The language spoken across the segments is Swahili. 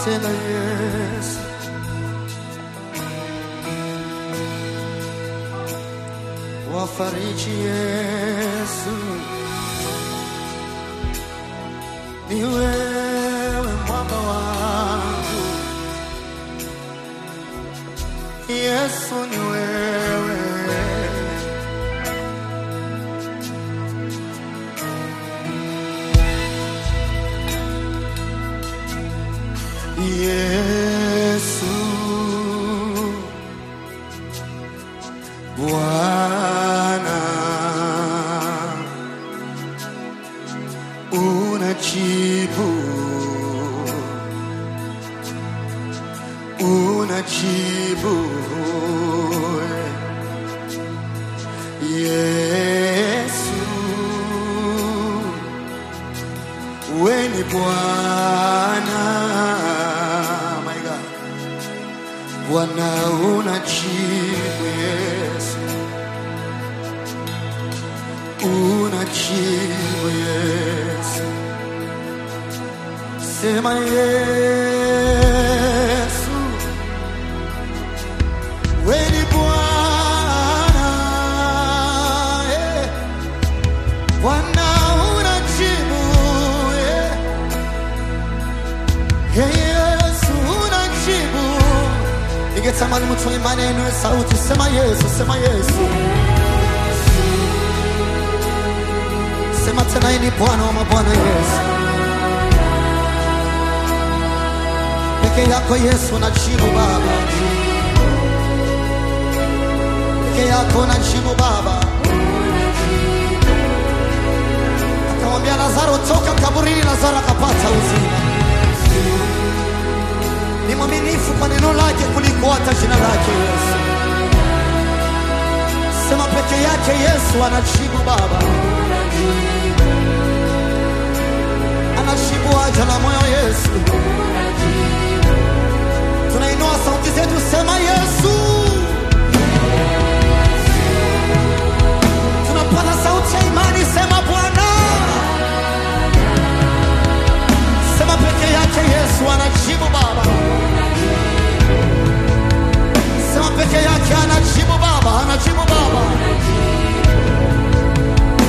tena Yesu, wafariji Yesu, ni wewe mwamba wangu, Yesu ni wewe Yesu Bwana unajibu unajibu Yesu we ni Bwana my God Bwana unajibu Yesu unajibu Yesu sema Yesu we ni Bwana eh. Bwana unajibu eh. Hey, Yesu unajibu ningetamani mtu mwenye maneno ya sauti sema Yesu sema Yesu sema tena yeye ni Bwana wa mabwana Yesu peke yako Yesu unajibu Baba peke yako unajibu Baba akamwambia Lazaro toka kaburini Lazaro akapata uzima ni mwaminifu kwa neno lake kuliko hata jina lake Yesu. Sema peke yake Yesu anajibu Baba, anajibu haja la moyo Yesu. Tunainua sauti zetu, sema Yesu. Tunapata sauti ya imani, sema Bwana. Sema peke yake Yesu anajibu Baba. Sema peke yake anajibu Baba, anajibu Baba.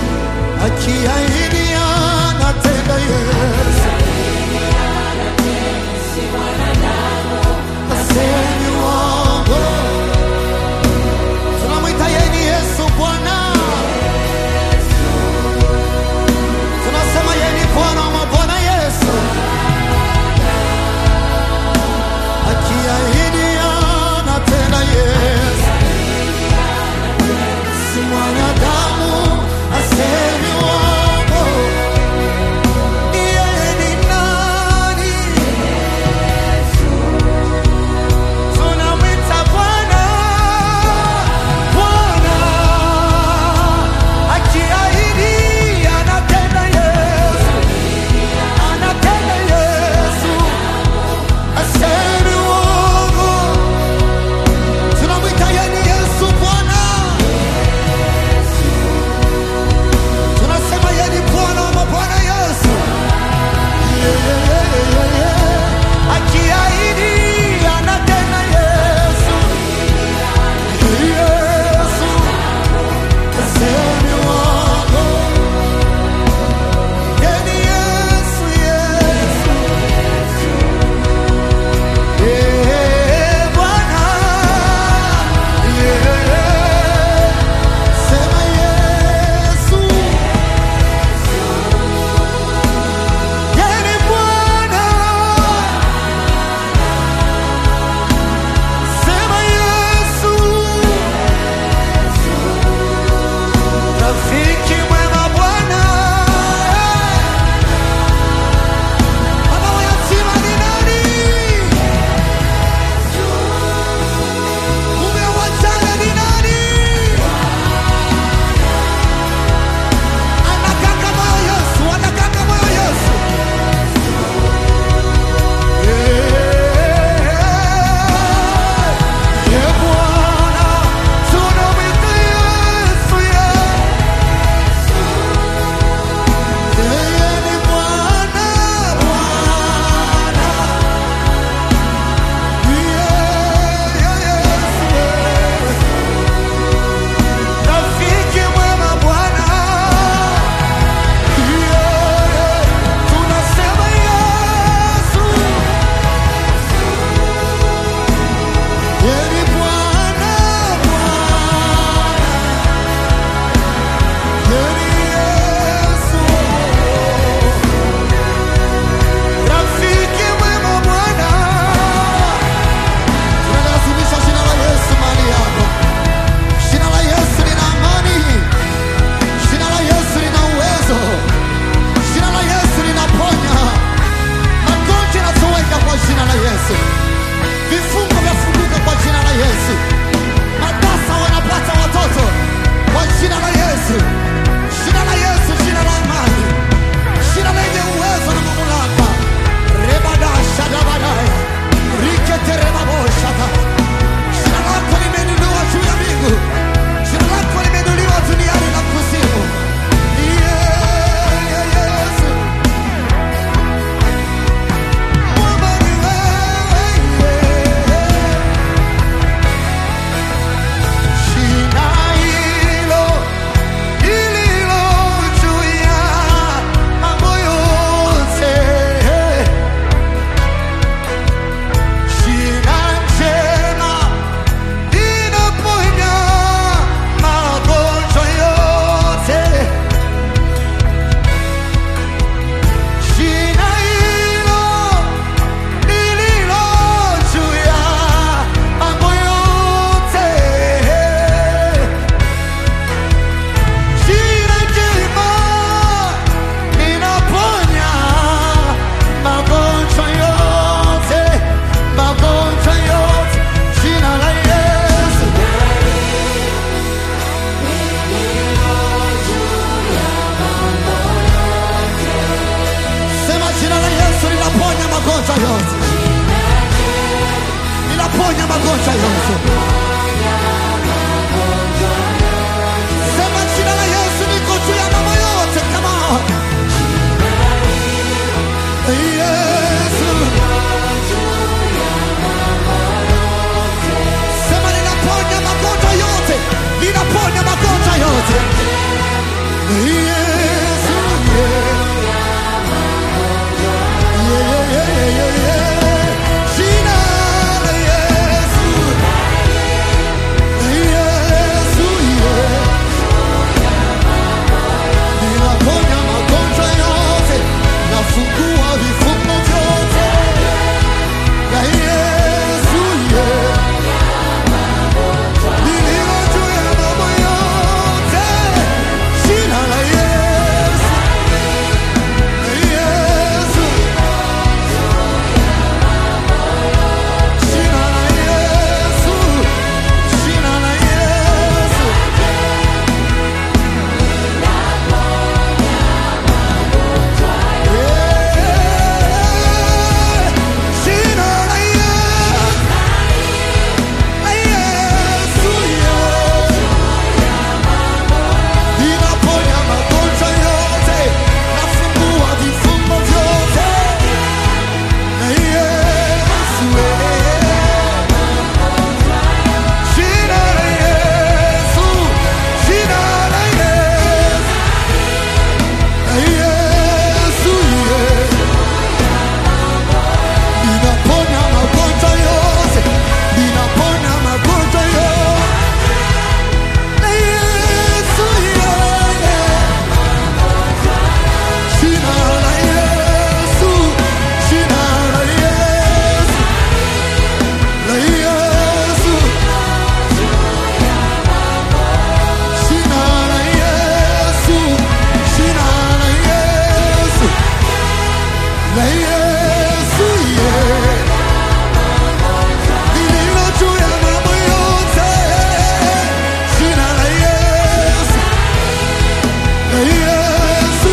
Akiahidi anatenda Yesu. magonjwa yote. Sema jina la Yesu liko juu ya mambo yote. Come on. Yesu. Sema linaponya magonjwa yote. Linaponya magonjwa yote. Yesu. Yeah, yeah, yeah, yeah, yeah. Jina la Yesu. Yesu, yeah. Ninaponya magonjwa yote, nafungua vifungo vyote. Na Yesu, yeah. Nililo juu ya mambo yote. Jina la Yesu. Yesu. Jina la Yesu. Jina la Yesu. Jina la Yesu. La Yesu, yeah. Ninaponya magonjwa yote, nafungua vifungo vyote. Na Yesu, yeah. Jina la Yesu, jina la Yesu. Na Yesu, yeah. Ninaponya magonjwa yote, ninaponya magonjwa yote. Na Yesu, yeah. Jina la Yesu, jina la Yesu, la Yesu. Jina la Yesu, jina la Yesu, la Yesu, yeah. Lililo juu ya mambo yote. Jina la Yesu, la Yesu.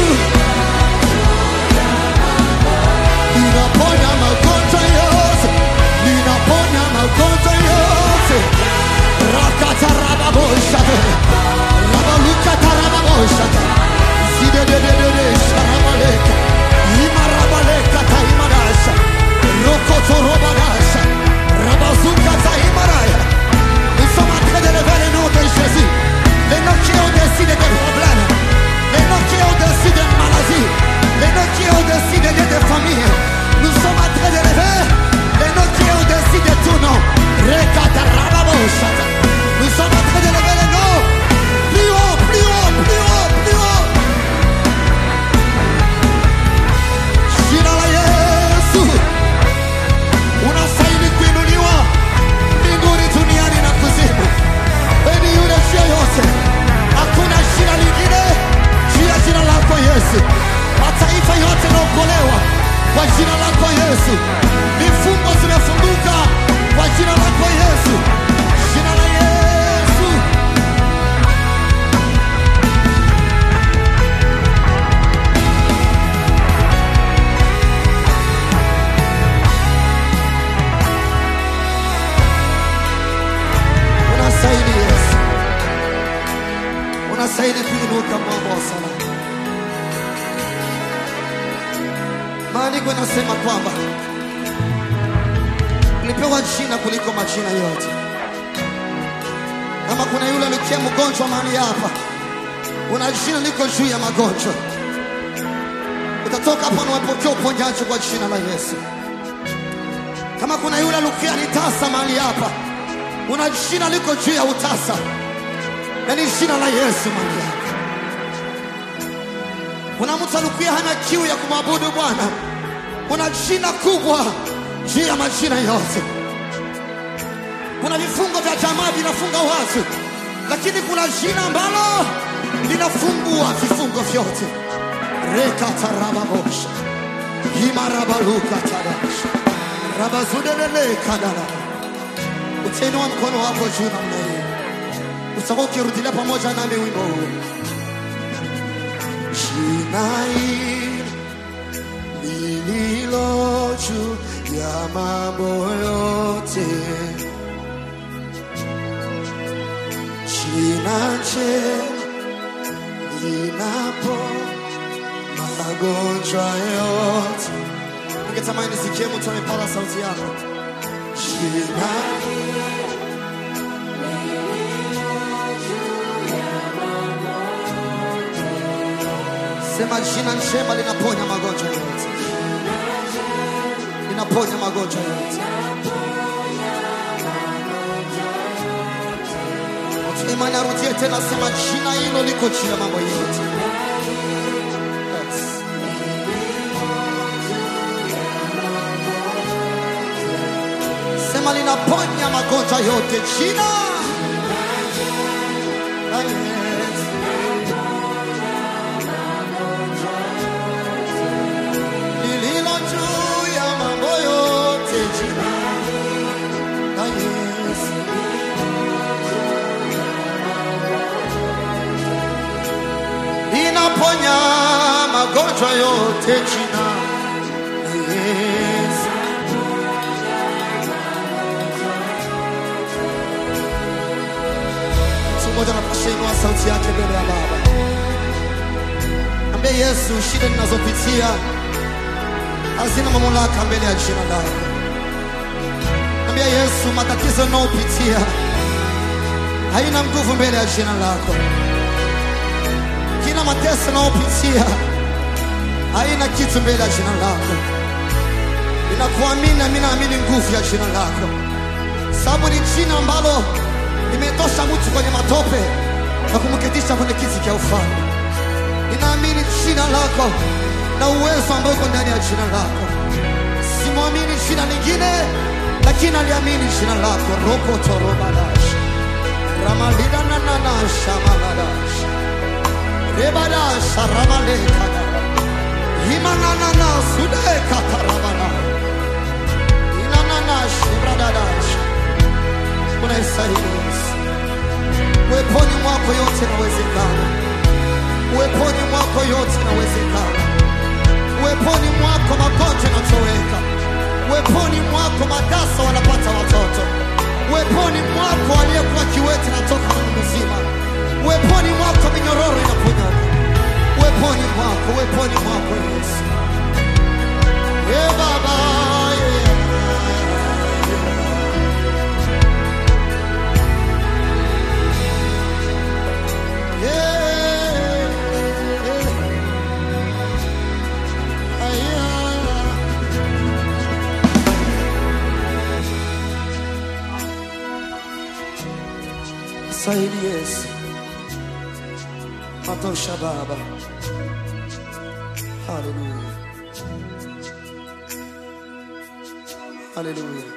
Ninaponya magonjwa yote, ninaponya magonjwa yote. Rakatarababosha, rabalukatarababosha, zidedededede, sharabaleka, imarabaleka taimadasha, rokotorobadasha, rabazukataimaraya. Nous sommes en train de lever le nom de Jésus. Les noms qui ont décidé des problèmes. Les noms qui ont décidé de maladie. Les noms qui ont décidé de famille. Nous sommes en train de lever les noms qui ont décidé tout nom. Rekatarababosata. Nous sommes en train de lever les noms. Plus haut, plus haut, plus haut, plus haut. Jina la Yesu. Unastahili kuinuliwa mbinguni, duniani na kuzimu. Wewe ni yule njia yote, hakuna jina lingine juu ya jina lako Yesu. Mataifa yote naokolewa kwa jina lako Yesu, vifungo zimefunguka kwa jina lako Yesu, jina la Yesu. Unastahili Yesu, unastahili kuinuka mwamba wa salama. Maandiko yanasema kwamba ulipewa jina kuliko majina yote. Kama kuna yule alikia mgonjwa mahali hapa, una jina liko juu ya magonjwa, utatoka hapa na upokea uponyaji kwa jina la Yesu. Kama kuna yule alikia ni tasa mahali hapa, una jina liko juu ya utasa, na ni jina la Yesu mahali hapa. Kuna mtu alikuwa hana kiu ya kumwabudu Bwana, kuna jina kubwa juu ya majina yote. Kuna vifungo vya jamaa vinafunga watu, lakini kuna jina ambalo linafungua vifungo vyote. rekatarababosha himarabalukatadasha rabazudelelekadala utainua mkono wako juu namna hiyo, utakuwa ukirudilia pamoja nami wimbo huu. Jina hili lililo juu ya mambo yote, njema linapo magonjwa yote. Ningetamani nisikie mtu amepaza sauti yako. Jina sema, jina njema linaponya magonjwa yote, linaponya magonjwa yote. Mtu imani arudie tena, sema jina hilo liko juu ya mambo yote. Yes. Sema linaponya magonjwa yote, jina la Yesu. lililo juu ya mambo yote, jina la Yesu. linaponya magonjwa yote, jina la Yesu. Mtu mmoja anapasha inua sauti yake mbele ya Baba, ambie Yesu, shida ninazopitia hazina mamlaka mbele ya jina lako. Ambia Yesu, matatizo ninayopitia haina nguvu mbele ya jina lako. Kila mateso ninayopitia haina kitu mbele ya jina lako. Ninakuamini na mimi naamini nguvu ya jina lako, sababu ni jina ambalo limetosha mtu kwenye matope na kumketisha kwenye kiti cha ufalme. Ninaamini jina lako na uwezo ambao uko ndani ya jina lako. Simwamini jina lingine, lakini aliamini jina lako. rokotorobadash ramalidanananasha maladash rebadasha ramalekada himananana sudekatarabana inananashibradadash unaistahili Yesu. Uweponi mwako yote inawezekana, uweponi mwako yote inawezekana, uweponi mwako magonjwa yanatoweka, uweponi mwako matasa wanapata watoto, uweponi mwako aliyekuwa kiwete natoka na mzima, uweponi mwako minyororo inaponyoka, uweponi mwako, uweponi mwako Yesu. Ye Baba, ye Saidi Yesu, matosha Baba. Haleluya, haleluya.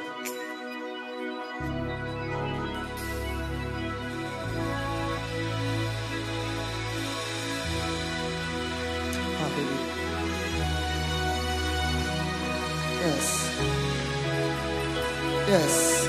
Hallelujah. Yes. Yes.